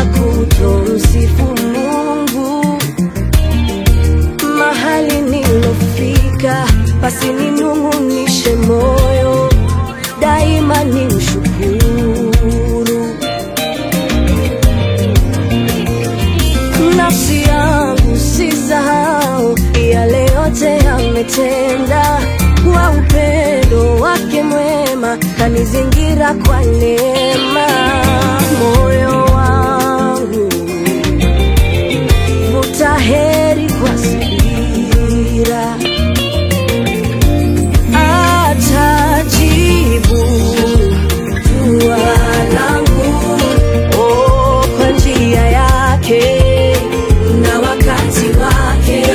kutomsifu Mungu mahali nilofika, basi ninung'unishe moyo daima, ni mshukuru nafsi yangu, sisahau yale yote ametenda kwa upendo wake mwema, kanizingira kwa neema. Moyo wangu vuta heri kwa subira, atajibu dua langu oh, kwa njia yake na wakati wake,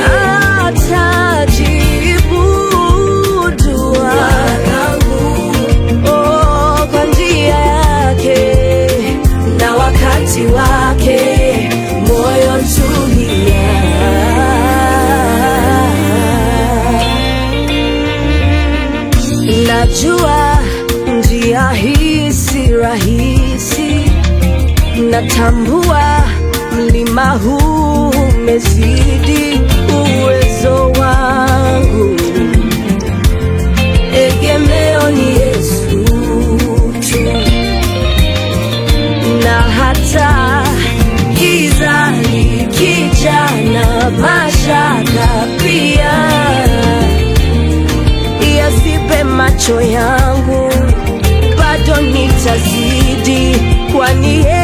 atajibu dua langu oh, kwa njia yake na wakati wake, moyo tulia. Najua njia hii si rahisi, natambua mlima huu umezidi uwezo wangu. Egemeo ni Yesu tu, na hata giza likija na mashaka pia yasipe macho yangu, bado nitazidi, kwani yeye